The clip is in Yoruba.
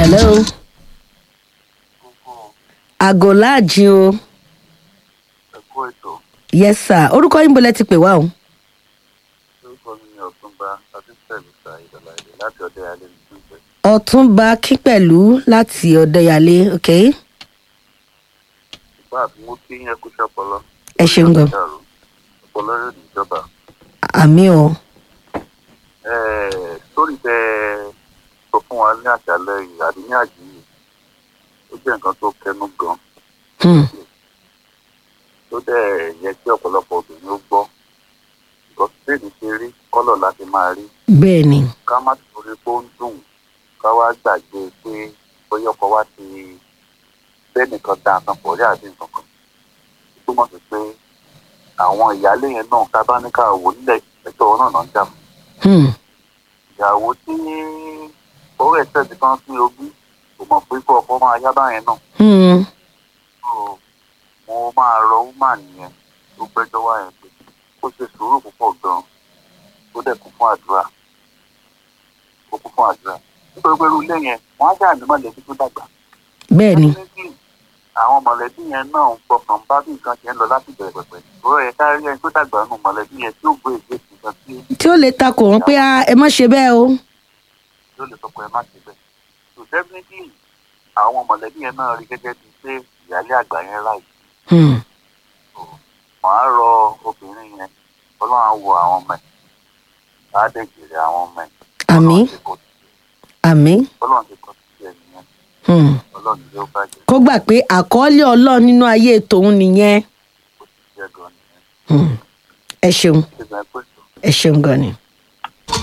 hello àgọ́ láàjì o ẹ̀kọ́ ètò yes sir orúkọ yín bolẹ̀ ti pè wá o orúkọ mi ni ọ̀túnba adéṣẹ́lú sa ìdọ̀là èdè láti ọdẹ alẹ́ ní ìpínlẹ̀. ọ̀túnba kípẹ̀lú láti ọ̀dẹ́yàlé ok ìgbà àti mo kí yẹn kú ṣọpọlọ. Ẹ ṣeun gan. ọpọlọ yóò ní ìjọba. àmì o sórí tẹ sọ fún wa ní àṣálẹ́ yìí àbí ní àjí yìí ó jẹ́ nǹkan tó kẹnu gan hmm. tó dẹ̀ yẹ kí ọ̀pọ̀lọpọ̀ obìnrin ó gbọ́ because bẹ́ẹ̀ni ṣe rí kọ́lọ̀ láti máa rí bẹ́ẹ̀ ni ká má torí pé ó ń dùn ká wá gbàgbé pé bóyá ọkọ wa ti bẹ́ẹ̀ nìkan da nǹkan pọ̀ rí àbí nǹkan kan ó túmọ̀ sí pé àwọn ìyáálé yẹn náà ká bá ní ká wò nílẹ̀ ẹ̀tọ́ náà náà ń jà fún hmm. ìyàwó tí owó ẹ̀sẹ̀ ti kan sí ogún kò mọ̀ pé kó ọkọ máa yá báyẹn náà Hmm. so mo máa rọ woman yẹn tó gbẹ́jọ́ wá yẹn pé ó ṣe sùúrù púpọ̀ gan-an ó dẹ̀ kún fún àdúrà ó kún fún àdúrà nítorí pé irú ilé yẹn wọ́n á jà ní mọ̀lẹ́bí tó dàgbà bẹ́ẹ̀ ni Definitely, àwọn mọ̀lẹ́bí yẹn náà ń fọkàn bá bí nǹkan ṣe ń lọ láti bẹ̀rẹ̀ pẹ̀pẹ̀ ìrọ̀ yẹn kárí ẹni tó dàgbà nù mọ̀lẹ́bí yẹn tí ó gbé ìgbé nǹkan tí tí ó lè takò wọn pé "Ah, ẹ má ṣe bẹ́ẹ̀ o yóò lè sọ pé ẹ má ṣe bẹ́ẹ̀ so definitely àwọn mọ̀lẹ́bí yẹn náà rí gẹ́gẹ́ bíi pé ìyáálé àgbà yẹn ráì Hmm. màá rọ obìnrin yẹn ọlọ́run á wo àwọn ọmọ ẹ̀ á dẹ̀ jèrè àwọn ọmọ ẹ̀ àmì Ọlọ́run ti kọ àmì ọlọ́run ti kọ sí ẹ̀ nìyẹn hmm. ọlọ́run yóò bàjẹ́ kó gbà pé àkọọ́lẹ̀ ọlọ́run nínú ayé tòun nìyẹn kó ti jẹ́ gan nìyẹn Hmm. ẹ ṣeun ṣé gan pé tó. ẹ ṣeun gan ni.